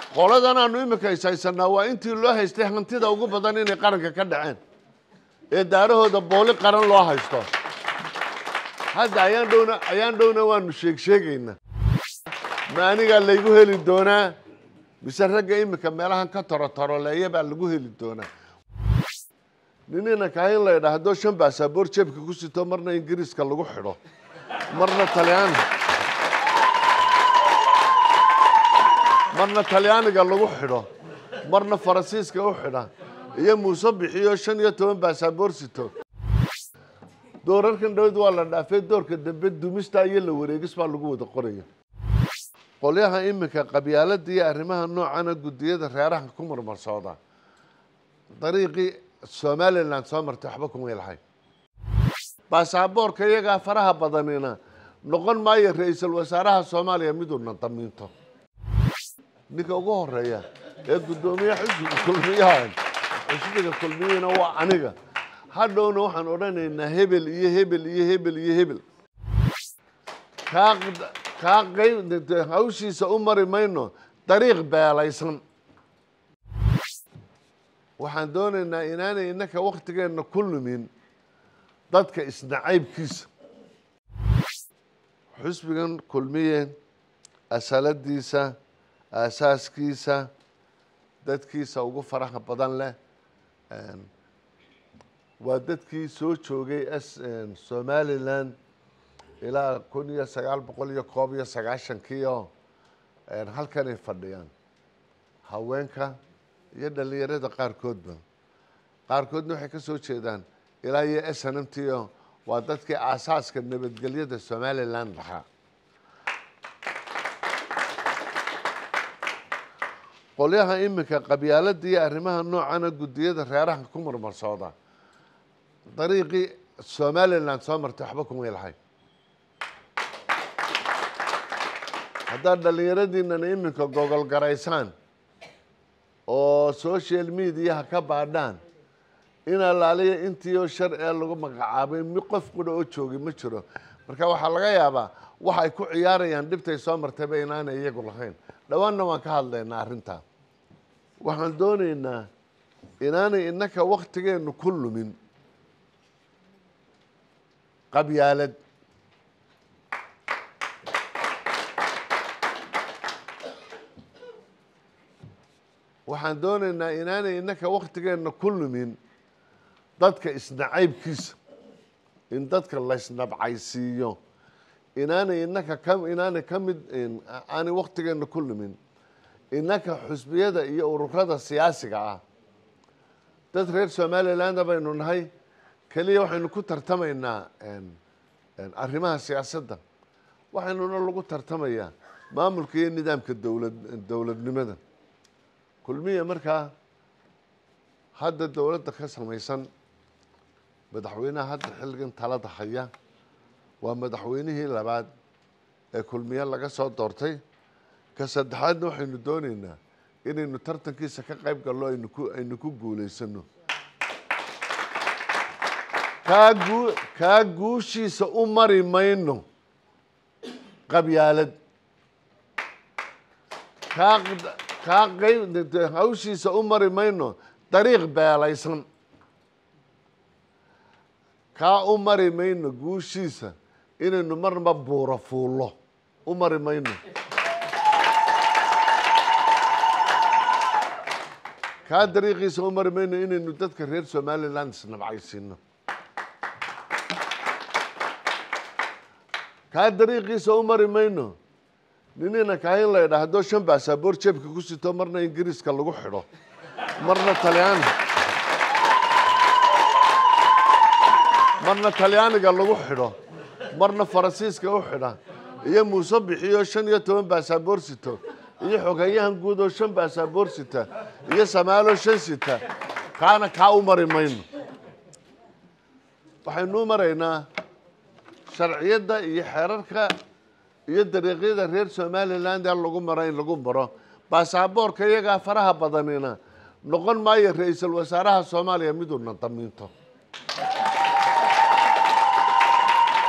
qoladan aanu imika ishaysanaa waa intii loo haystay hantida ugu badan inay qaranka ka dhaceen ee daarahooda booli qaran loo haysto hadda ayaan dhowna ayaan dhowna waanu sheeg sheegaynaa ma anigaa laygu heli doonaa mise ragga imika meelahan ka torotoroleeya baa lagu heli doonaa ninina kaahin la idhaahdo shan baasaboor jeebka ku sito marna ingiriiska lagu xidho marna talyaani marna talyaaniga lagu xidho marna faransiiska u xidha iyo muuse bixiyo shan iyo toban baasaboor sito doorarkan dhawad waa la dhaafay doorka dambe dumista iyo la wareegis baa lagu wada qoraya qolyaha iminka qabyaalada iyo arrimaha noocana guddiyada reeraha ku marmarsooda dariiqii somalilan soo martay waxba kumay lahayn baasaboorka iyagaa faraha badanina noqon maayo ra-iisul wasaaraha soomaaliya miduuna damiinto ninka ugu horeeya ee guddoomiye xisbiga kulmiyahan xisbiga kulmiyihina waa aniga hadhowna waxaan odhanaynaa hebel iyo hebel iyo hebel iyo hebel kaa kaa qayb hawshiisa u mari mayno dariiq beelaysan waxaan doonaynaa inaanay innaka waktigeenna ku lumin dadka isnacaybkiisa xusbigan kulmiye asaladiisa aasaaskiisa dadkiisa ugu faraha badan leh waa dadkii soo joogay somalilan ilaa kun iyo sagaal boqol iyo koob iyo sagaashankii oo halkanay fadhiyaan haweenka iyo dhalinyarada qaarkoodba qaarkoodna waxay ka soo jeedaan ilaa iyo s n m t o waa dadkii aasaaska nabadgelyada somalilan lahaa qolyaha iminka qabyaalada iyo arrimaha noocana guddiyada reeraha ku marmarsooda dariiqii somalilan soo martay waxba kumay lahayn haddaad dhallinyaradiinana iminka gogol garaysaan oo social mediaha ka baadhaan in allaaliya intiioo shar ee lagu magacaabay mi qof qudha oo joogay ma jiro marka waxaa laga yaabaa waxay ku ciyaarayaan dhibtay soo martayba inaanay iyagu lahayn dhowaanna waan ka hadlaynaa arrintaa waxaan doonaynaa inaanay innaka waktigeennu ku lumin qabyaalad waxaan doonaynaa inaanay innaka waktigeenna ku lumin dadka isnacaybkiisa in dadka laysnabcaysiiyo inaanay innaka ka inaanay ka mid aanay waktigeenna ku lumin innaka xusbiyada iyo ururada siyaasiga ah dad reer somaliland baynu nahay keliya waxaynu ku tartamaynaa arrimaha siyaasadda waxaynuna lagu tartamayaa maamulka iyo nidaamka dowlad dowladnimada kulmiya markaa hadda dowladda ka samaysan madaxweynaha hadda xilligan talada haya waa madaxweynihii labaad ee kulmiye laga soo doortay ka saddexaadna waxaynu doonaynaa inaynu tartankiisa ka qayb gallo aynu ku aynu ku guulaysano kaa guu kaa guushiisa u mari mayno qabyaalad kaa kaa qayb hawshiisa u mari mayno dariiq beelaysan kaa u mari mayno guushiisa inaynu marnaba buuro fuullo u mari mayno kaa dariiqiisa u mari mayno inaynu dadka reer somaliland isnabcaysiino kaa dariiqiisa u mari mayno ninina kaahin la idhaahdo shan baasaboor jeebka ku sito marna ingiriiska lagu xidho marna talyaani marna talyaaniga lagu xidho marna faransiiska u xidha iyo muuse bixiyo shan iyo toban baasaboor sito iyo xogeyahan guud oo shan baasaboor sita iyo samaalo shan sita kaana kaa u mari mayno waxaynu u maraynaa sharciyadda iyo xeerarka iyo dariiqyada reer somaliland ee lagu maro in lagu maro baasaboorka iyagaa faraha badanina noqon maayo ra-iisul wasaaraha soomaaliya miduuna damiinto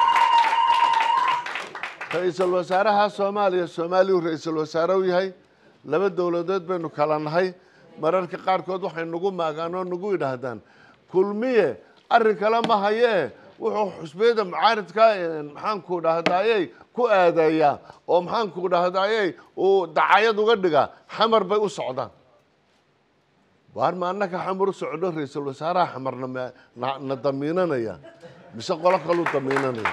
ra-iisul wasaaraha soomaaliya soomaaliyu ra-iisul wasaare u yahay laba dowladood baynu kala nahay mararka qaarkood waxay nagu maagaan oo nagu yidhaahdaan kulmiye arrin kale ma hayee wuxuu xusbiyada mucaaridka maxaanku dhahdayey ku aadeeyaa oo maxaanku dhahdayey uu dacayad uga dhigaa xamar bay u socdaan waar ma annaka xamar u socdo ra-iisul wasaaraha xamarna ma- na na damiinanaya mise qolo kaluu damiinanaya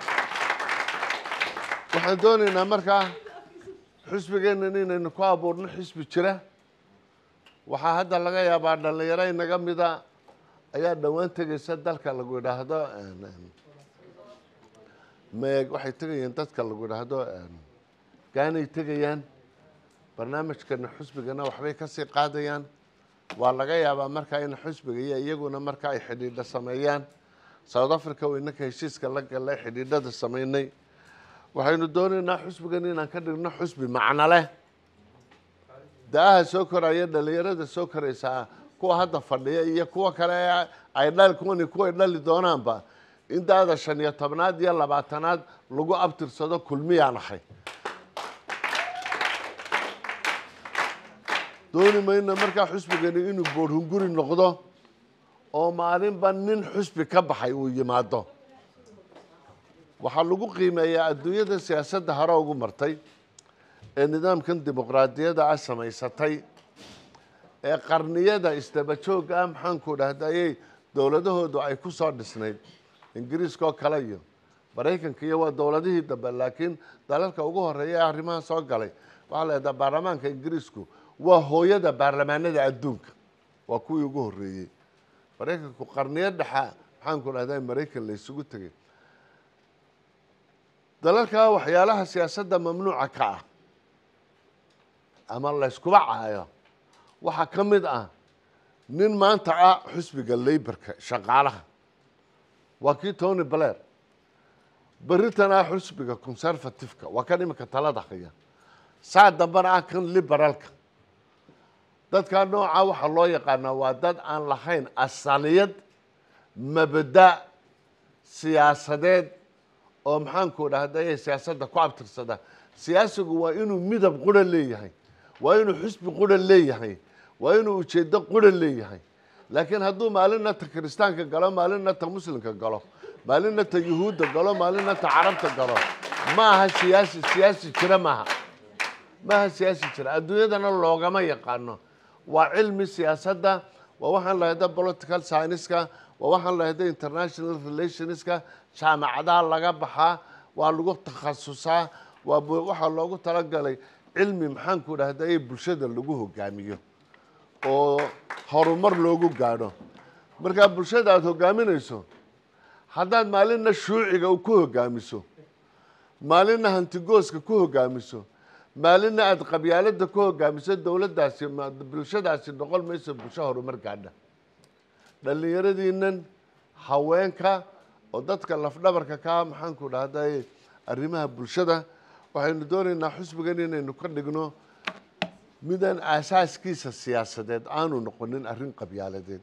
waxaan doonaynaa markaa xusbigeennan inaynu ku abuurno xisbi jira waxaa hadda laga yaabaa dhallinyaro inaga mida ayaa dhowaan tegaysa dalka lagu yidhaahdo meeg waxay tegayeen dadka lagu yidhaahdo gaanay tegayaan barnaamijkana xusbigana waxbay kasii qaadayaan waa laga yaabaa markaa in xusbiga iyo iyaguna marka ay xidhiidho sameeyaan south africa waynaka heshiiska la galay xidhiidhada sameynay waxaynu doonaynaa xusbigan inaan ka dhigno xusbi macno leh da-aha soo koraya dhalinyarada soo koraysaa kuwa hadda fadhiya iyo kuwa kale ee ay dhali kuwani kuway dhali doonaanba in da-da shan iyo tobnaad iyo labaatanaad lagu abtirsado kulmiyaan ahay dooni mayna markaa xusbigani inuu boorhunguri noqdo oo maalinba nin xusbi ka baxay uu yimaado waxaa lagu qiimeeyaa adduunyada siyaasadda hore ugu martay ee nidaamkan dimuqraadiyadda ah samaysatay ee qarniyada isdaba joogga ah maxaanku dhahdayey dowladahoodu ay ku soo dhisnayd ingiriiska oo kale iyo maraykanka iyo waa dowladihii dambe laakiin dalalka ugu horeeya ee arrimaha soo galay waxaa la yidhaha baarlamaanka ingiriisku waa hooyada baarlamaanada adduunka waa kuwii ugu horreeyey maraykanku qarniyo dhexa maxaanku dhahday maraykan la isugu tegay dalalkaa waxyaalaha siyaasadda mamnuuca ka ah ama layskuba caayo waxaa ka mid ah nin maanta ah xusbiga leybarka shaqaalaha waa kii tony blair beritan ah xusbiga conservativeka waa kan iminka talada haya saa dambana ah kan liberaalka dadkaa noocaa waxaa loo yaqaanaa waa dad aan lahayn asaliyad mabda siyaasadeed oo maxaanku dhahday siyaasadda ku abtirsada siyaasigu waa inuu midab qura leeyahay waa inuu xusbi qura leeyahay waa inuu ujeedo qura leeyahay laakiin hadduu maalinna ta kiristaanka galo maalinna ta muslimka galo maalinna ta yuhuudda galo maalinna ta carabta galo ma aha siyaasi siyaasi jira maaha ma aha siyaasi jira adduunyadana loogama yaqaano waa cilmi siyaasadda waa waxaan lahayda political scienceska waa waxaan lahayda international relationska jaamacadaha laga baxaa waa lagu takhasusaa waa bu- waxaa loogu talagalay cilmi maxaanku dhahday bulshada lagu hogaamiyo oo horumar loogu gaadho markaa bulshada aada hogaaminayso haddaad maalinna shuuciga ku hogaamiso maalinna hantigooska ku hogaamiso maalinna aada qabyaalada ku hogaamiso dowladdaasi ma- bulshadaasi noqon mayso bulsho horumar gaadha dhallinyaradiinan haweenka oo dadka lafdhabarka kaa maxaanku dhahday arrimaha bulshada waxaynu doonaynaa xusbigan inaynu ka dhigno midaan aasaaskiisa siyaasadeed aanu noqonin arrin qabyaaladeed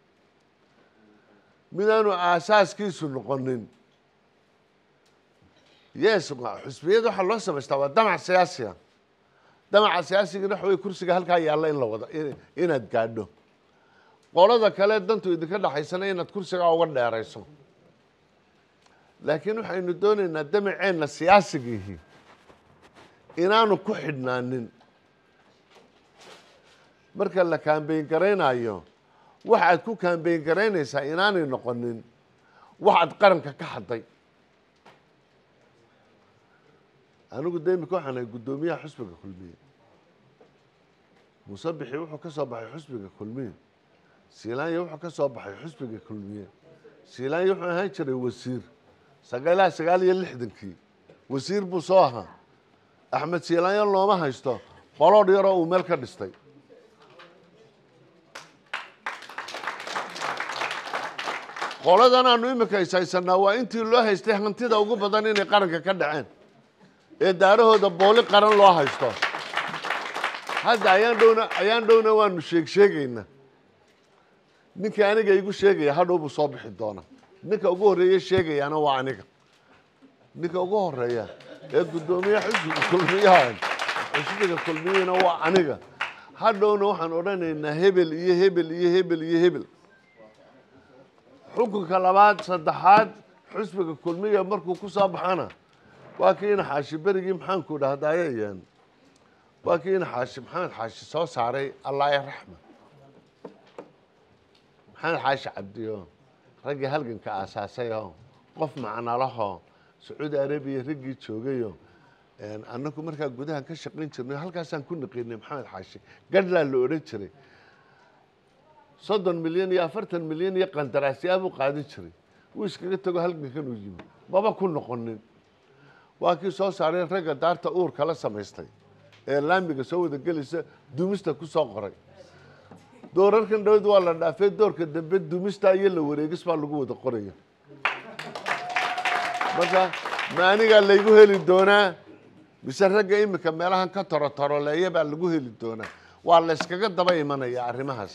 midaanu aasaaskiisu noqonin yes ma- xusbiyada waxaa loo samaystaa waa damac siyaasiga damaca siyaasigana waxa wey kursiga halkaa yaalla in la wada in- inaad gaadho qolada kale dantu idinka dhexaysana inaad kursigaa uga dheerayso laakiin waxaynu doonaynaa damaceenna siyaasigiihi inaanu ku xidhnaanin marka la kaambeyn garaynayo waxaad ku kaambeyn garaynaysaa inaanay noqonin waxaad qaranka ka hadday anigu de imika waxaan ahay guddoomiyaha xusbiga kulmiye musabixi wuxuu ka soo baxay xusbiga kulmiye siilaanya wuxuu ka soo baxay xusbiga kulmiye siilaanya wuxuu ahaan jiray wasiir sagaalaha sagaal iyo lixdankii wasiir buu soo ahaa axmed siilaanyo looma haysto qoloodh yaroo uu meel ka dhistay qoladan aanu imika ishaysanaa waa intii loo haystay hantida ugu badan inay qaranka ka dhaceen ee daarahooda booli qaran loo haysto hadda ayaan dhowna ayaan dhowna waanu sheeg sheegaynaa ninkii aniga igu sheegaya hadhow buu soo bixi doona ninka ugu horreeye sheegayaana waa aniga ninka ugu horeeya ee guddoomiye xisbiga kulmiyaha xisbiga kulmiyana waa aniga hadhowna waxaan odhanaynaa hebel iyo hebel iyo hebel iyo hebel xukunka labaad saddexaad xisbiga kulmiya markuu ku soo baxana waa kii ina xaashi berigii maxaanku dhahdayeen waa kii ina xaashi maxamed xaashi soo saaray allaaya raxma maxamed xaashi cabdiyo raggii halganka aasaasayoo qof macnalahoo sacuudi arabiya raggii joogayo annagu markaa gudaha ka shaqayn jirnay halkaasaan ku naqinay maxamed xaashi gadhlaa la odhan jiray soddon milyan iyo afartan milyan iyo qandaraasyaabuu qaadin jiray wuu iskaga tago halgankan uu yimi maba ku noqonin waa kii soo saaray ragga daarta uurka la samaystay ee laamiga soo wada gelaysa dumista ku soo qoray doorarkan dhawad waa la dhaafay doorka dambe dumista iyo la wareegis baa lagu wada qoraya marka ma anigaa laygu heli doonaa mise ragga imika meelahan ka torotoroleeya baa lagu heli doonaa waa la yskaga daba imanaya arrimahaas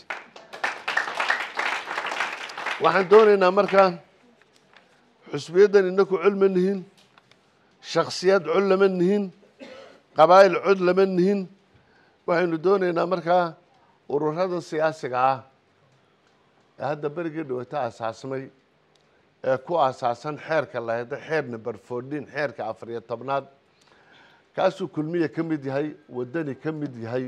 waxaan doonaynaa markaa xusbiyaddan inaku cod ma nihin shaksiyad cod lama nihin qabaa'il cod lama nihin waxaynu doonaynaa markaa ururada siyaasiga ah ee hadda berigii dhawata asaasmay ee ku asaasan xeerka laheda xeer number fourteen xeerka afariyo tobnaad kaasuu kulmiya ka mid yahay waddani ka mid yahay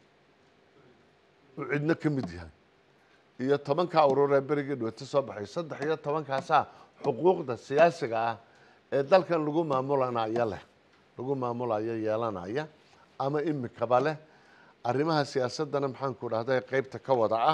uu cidno ka mid yahay iyo tobankaa urur ee berigii dhawata soo baxay saddex iyo tobankaasaa xuquuqda siyaasiga ah ee dalkan lagu maamulanayo leh lagu maamulayo yeelanaya ama imikaba leh arrimaha siyaasaddana maxaanku dhahday qeybta ka wada ah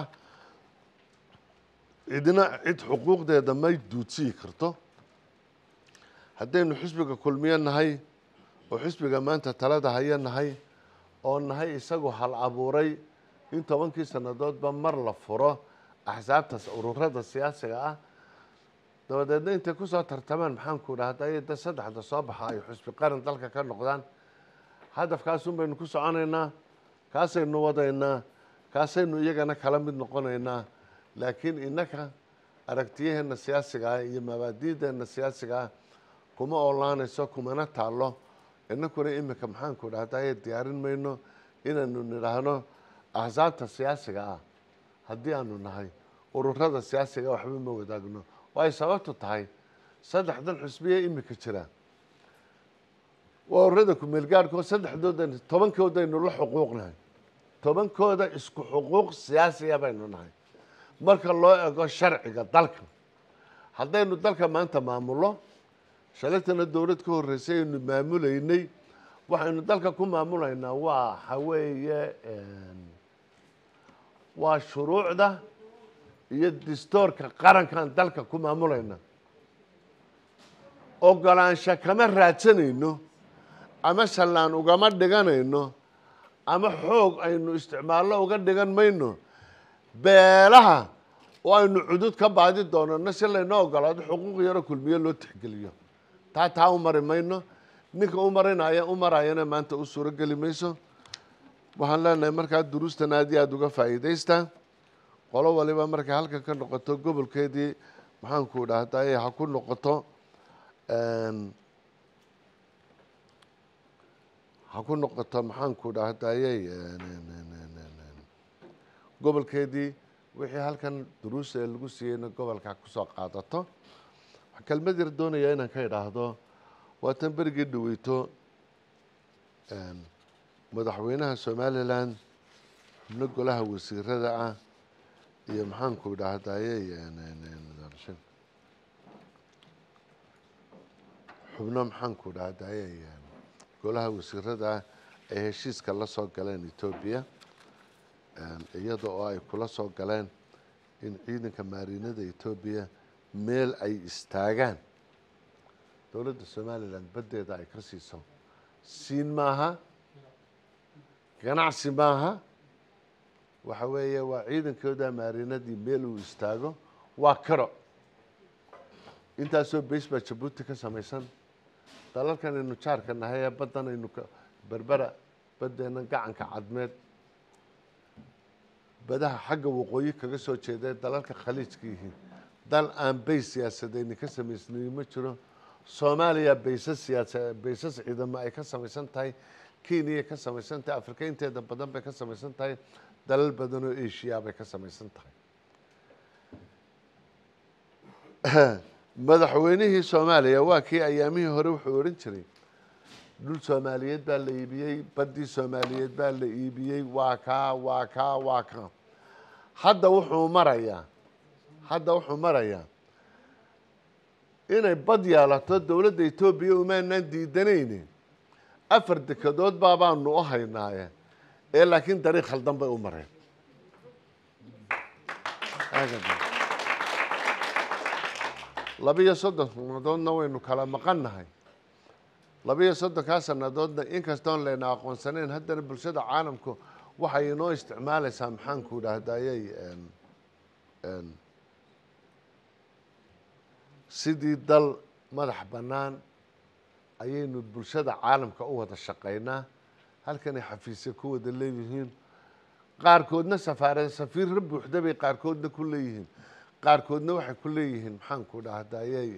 cidna cid xuquuqdeeda may duudsiyi karto haddaynu xisbiga kulmiyo nahay oo xisbiga maanta talada haya nahay oo nahay isagu hal abuuray in tobankii sannadoodba mar la furo axsaabta ururada siyaasiga ah dabadeedna intay kusoo tartamaan maxaanku dhahday da saddexda soo baxa ay xusbi qaran dalka ka noqdaan hadafkaasun baynu ku soconaynaa kaasaynu wadaynaa kaasaynu iyagana kala mid noqonaynaa laakiin innaka aragtiyaheena siyaasiga ah iyo mabaadiideena siyaasiga ah kuma oolaanayso kumana taallo inakuna imika maxaanku dhahdaye diyaarin mayno inaynu nidhaahno axsaabta siyaasiga ah haddii aanu nahay ururada siyaasiga waxba ma wadaagno waay sababtu tahay saddexdan xusbiya imika jira waa ururada kumeelgaarhkoo saddexdooda tobankoodaynu la xuquuqnahay tobankooda isku xuquuq siyaasiya baynu nahay marka loo ego sharciga dalka haddaynu dalka maanta maamullo shalaytana dowlad ka horreysay aynu maamulaynay waxaynu dalka ku maamulaynaa waa waxaweeye waa shuruucda iyo distoorka qarankan dalka ku maamulayna ogolaansho kama raadsanayno ama shallaan ugama dhiganayno ama xoog aynu isticmaallo uga dhigan mayno beelaha oo aynu cudud ka baadi doonano si laynoo ogolaado xuquuq yaro kulmiyo loo tixgeliyo taa taa u mari mayno ninka u marinaya u marayana maanta u suuro geli mayso waxaan leenahay markaa duruustan aad iyo aada uga faa'iidaystaa qolo waliba markay halkan ka noqoto gobolkeedii maxaanku dhahday ha ku noqoto ha ku noqoto maxaanku dhahdayey gobolkeedii wixii halkan duruusa ee lagu siiyeyna gobolka kusoo qaadato waxaa kelmad yar doonayaa inaan ka idhaahdo waa tan berigii dhaweyto madaxweynaha somalilan xubno golaha wasiirada ah iyo maxaanku dhahdayey xubno maxaanku dhahdayey golaha wasiirada ah ay heshiiska la soo galeen etoobiya iyada oo ay kula soo galeen in ciidanka maarinada etoobiya meel ay istaagaan dowladda somalilan baddeeda ay ka siiso siin maaha ganacsi maaha waxa weeye waa ciidankooda maarinadii meel uu istaago waa karo intaasoo beys baa jabuuti ka samaysan dalalkan aynu jaarka nahay ee baddan aynu berbera baddeenna gacanka cadmeed badaha xagga waqooyi kaga soo jeeda dalalka khaliijka yihiin dal aan bays siyaasadeyni ka samaysnayi ma jiro soomaaliya baysas siyaasa baysas ciidamo ay ka samaysan tahay kenyay ka samaysan tahay afrika inteeda badan bay ka samaysan tahay dalal badan oo asia bay ka samaysan tahay madaxweynihii soomaaliya waa kii ayaamihii hore wuxuu odhan jiray dhul soomaaliyeed baa la iibiyey baddii soomaaliyeed baa la iibiyey waa kaa waa kaa waa kaa hadda wuxuu marayaa hadda wuxuu marayaa inay bad yeelato dowladda etoobiya umaanaan diidanayne afar dekedood baabaanu u haynaaye ee laakiin dariiq khaldan bay u mareen labiyo soddon sannadoodna waynu kala maqannahay labiyo soddonkaa sannadoodna inkastoon layna aqoonsanayn haddana bulshada caalamku waxay inoo isticmaalaysaa maxaanku idhaahdayay sidii dal madax bannaan ayaynu bulshada caalamka u wada shaqaynaa halkanay xafiisya ku wada leeyihiin qaarkoodna safaarad safiirra buuxda bay qaarkoodna ku leeyihiin qaarkoodna waxay ku leeyihiin maxaanku dhahdayay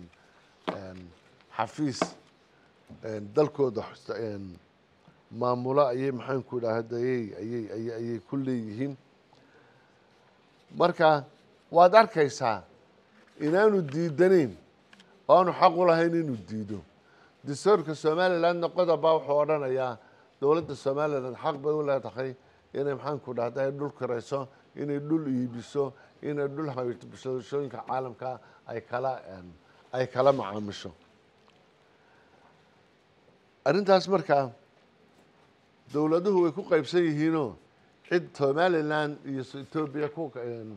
xafiis dalkooda maamulo ayay maxaanku dhahdayay ayay ayay ayay ku leeyihiin marka waad arkaysaa inaanu diidanayn oo aanu xaq u lahayn inuu diido dastuurka somalilandna qodobbaa wuxuu odhanayaa dowladda somaliland xaq bay u leedahay inay maxaanku dhahday dhul kirayso inay dhul iibiso inay dhul bulshooyinka caalamka ay kala ay kala macaamisho arrintaas markaa dowladuhu way ku qaybsan yihiinoo cid somaliland iyo etoobiya ku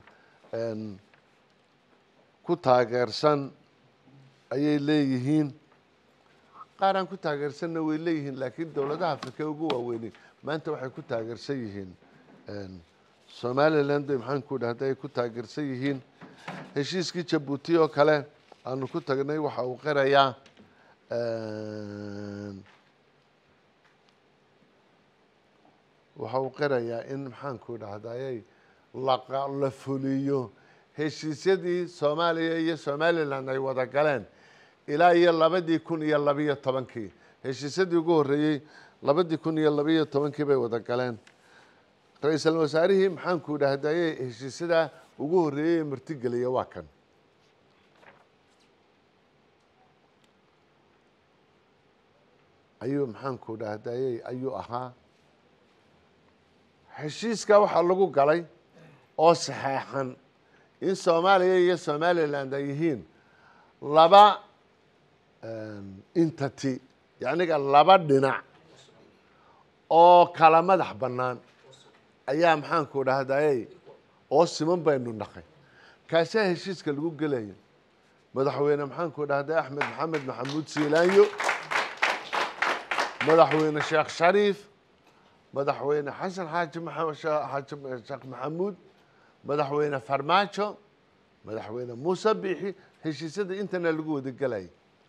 ku taageersan ayay leeyihiin qaar aan ku taageersanna way leeyihiin laakiin dowladaha afrika ugu waaweynay maanta waxay ku taageersan yihiin somaliland bay maxaanku dhahda ay ku taageersan yihiin heshiiskii jabuuti oo kale aanu ku tagnay waxa uu qirayaa waxa uu qirayaa in maxaanku dhahday la fuliyo heshiisyadii soomaaliya iyo somaliland ay wada galeen ilaa iyo labadii kun iyo labiyo tobankii heshiisyadii ugu horreeyey labadii kun iyo labiyo tobankii bay wada galeen ra-iisul wasaarihii maxaanku dhahdaye heshiisyadaa ugu horreeyey ee martigeliya waa kan ayuu maxaanku dhahdayey ayuu ahaa heshiiska waxaa lagu galay oo saxeexan in soomaaliya iyo somaliland ay yihiin laba entity yacniga laba dhinac oo kala madax bannaan ayaa maxaanku dhahdayey oo siman baynu naqay kaasaa heshiiska lagu gelaya madaxweyne maxaanku dhahday axmed maxamed maxamuud siilaanyo madaxweyne sheekh shariif madaxweyne xasan xaaji xaaji sheekh maxamuud madaxweyne farmaajo madaxweyne muuse biixi heshiisyada intana lagu wada gelaya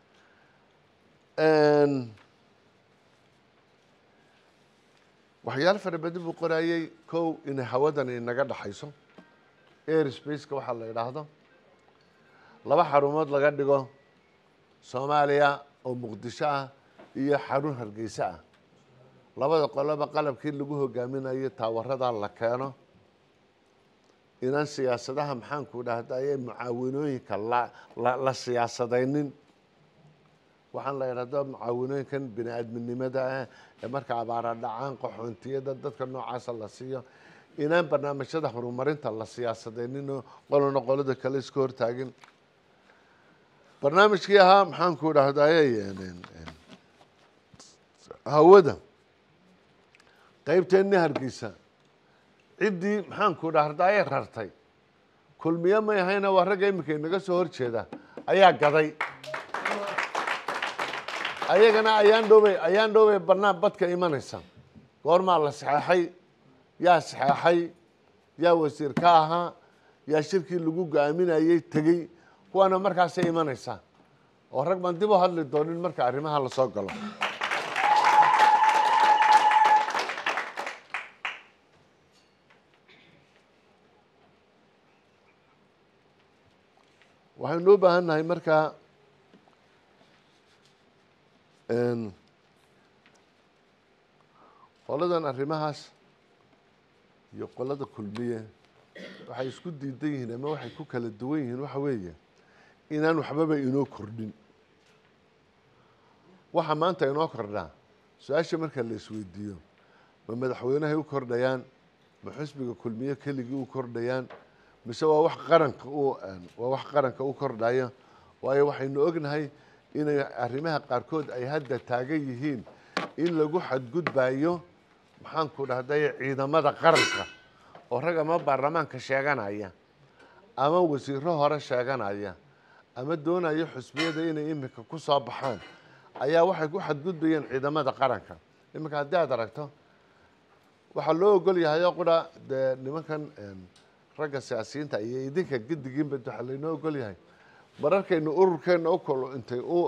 waxyaalo fara badan buu qorayey kow inay hawadan inaga dhaxayso air spaceka waxaa la idhaahdo laba xarumood laga dhigo soomaaliya oo muqdisho ah iyo xarun hargeysa ah labada qoloba qalabkii lagu hogaaminayo taawaradaa la keeno inaan siyaasadaha maxaanku dhahdaye mucaawinooyinka la siyaasadaynin waxaan la idhahdo mucaawinooyinkan bini aadminimada ah ee marka abaara dhacaan qaxoontiyada dadka noocaasa la siiyo inaan barnaamijyada horumarinta la siyaasadayninoo qolona qolada kale iska hortaagin barnaamijkii ahaa maxaanku dhahdaye hawada qeybteenni hargeysa ciddii maxaanku dhahdaye rartay kulmiye may ahayna waa ragga iminka inaga soo horjeeda ayaa gaday ayagana ayaan dhowbay ayaan dhowbay banaan badka imanaysa goormaa la saxeexay yaa saxeexay yaa wasiir ka ahaa yaa shirkii lagu go-aaminayey tegey kuwaana markaasay imanaysaa oo rag baan dib u hadli doonin marka arrimaha lasoo galo waxaynu u baahan nahay markaa qoladan arrimahaas iyo qolada kulmiye waxay isku diidan yihiin ama waxay ku kala duwan yihiin waxa weeye inaan waxbaba inoo kordhin waxa maanta inoo kordhaa su-aasha marka la isweydiiyo ma madaxweynahay u kordhayaan ma xusbiga kulmiye keligii u kordhayaan mise waa wax qaranka u waa wax qaranka u kordhaya waayo waxaynu ognahay inay arrimaha qaarkood ay hadda taagan yihiin in lagu xadgudbayo maxaanku dhahday ciidamada qaranka oo rag ama baarlamaanka sheeganaya ama wasiiro hore sheeganaya ama doonaya xusbiyada inay iminka ku soo baxaan ayaa waxay ku xadgudbayeen ciidamada qaranka iminka haddii aad aragto waxaa loo ogol yahay oo qura dee nimankan ragga siyaasiyiinta iyo idinka gedigiinba waxaa laynoo ogol yahay mararkaynu ururkeenna u kolo intay u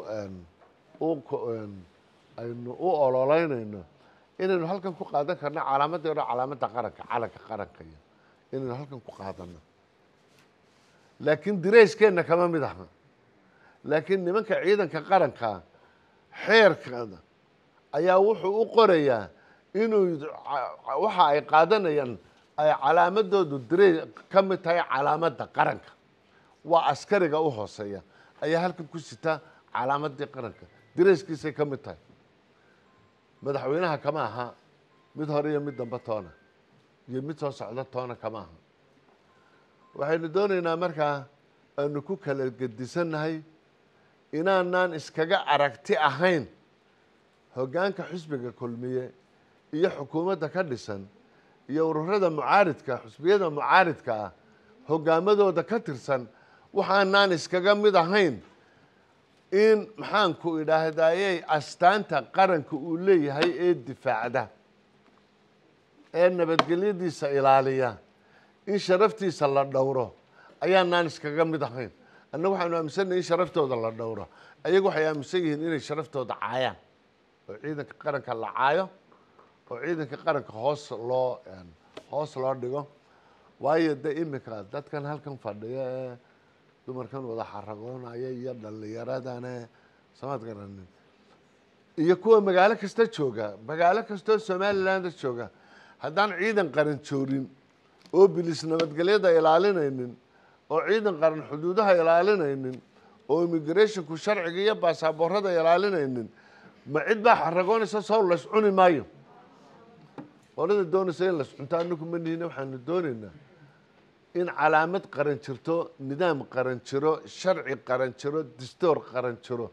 aynu u ololeynayno inaynu halkan ku qaadan karno calaamadii hore calaamadda qaranka calanka qaranka iyo inaynu halkan ku qaadano laakiin dirayskeenna kama mid aha laakiin nimanka ciidanka qaranka xeerkada ayaa wuxuu u qorayaa inuu waxa ay qaadanayaan ay calaamadoodu diray ka mid tahay calaamadda qaranka waa askariga u hooseeya ayaa halkan ku sita calaamadii qaranka dirayskiisay ka mid tahay madaxweynaha kama aha mid hore iyo mid dambe toona iyo mid soo socda toona kama aha waxaynu doonaynaa markaa aanu ku kala gedisannahay inaanaan iskaga aragti ahayn hoggaanka xusbiga kulmiye iyo xukuumadda ka dhisan iyo ururada mucaaridka xusbiyada mucaaridka ah hoggaamadooda ka tirsan waxaanaan iskaga mid ahayn in maxaanku idhaahdayey astaanta qaranka uu leeyahay ee difaacda ee nabadgelyadiisa ilaaliya in sharaftiisa la dhowro ayaanaan iskaga mid ahayn annaga waxaanu aaminsannahay in sharaftooda la dhowro ayagu waxay aaminsan yihiin inay sharaftooda caayaan oo ciidanka qaranka la caayo oo ciidanka qaranka hoos loo hoos loo dhigo waayo de iminka dadkan halkan fadhiya ee dumarkan wada xaragoonaya iyo dhallinyaradane samaad garanin iyo kuwa magaalo kasta jooga magaalo kastoo somaliland jooga haddaan ciidan qaran joorin oo bilis nabadgelyada ilaalinaynin oo ciidan qaran xuduudaha ilaalinaynin oo immigrationku sharciga iyo baasaboorada ilaalinaynin ma cid baa xaragoonaysa sow lays cuni maayo qolada doonaysa in lays cunto anaku ma nihina waxaanu doonaynaa in calaamad qaran jirto nidaam qaran jiro sharci qaran jiro distoor qaran jiro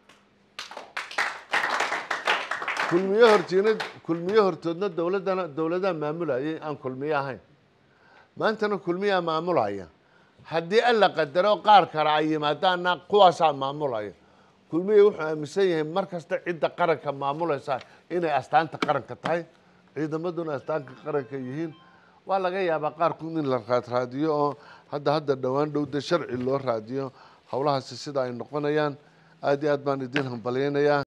kulmiye hortiina kulmiye hortoodna dowladdana dowladaha maamulayay aan kulmiye ahayn maantana kulmiyaa maamulaya haddii alla qadaro qaar kale ay yimaadaana kuwaasaa maamulaya kulmiye wuxuu aaminsan yahay mar kasta cidda qaranka maamulaysa inay astaanta qaranka tahay ciidamaduna astaanka qaranka yihiin waa laga yaabaa qaarkood in la raadraadiyo oo hadda hadda dhowaan dhowda sharci loo raadiyo howlahaasi sida ay noqonayaan aada iyo aad baan idin hambalyeynayaa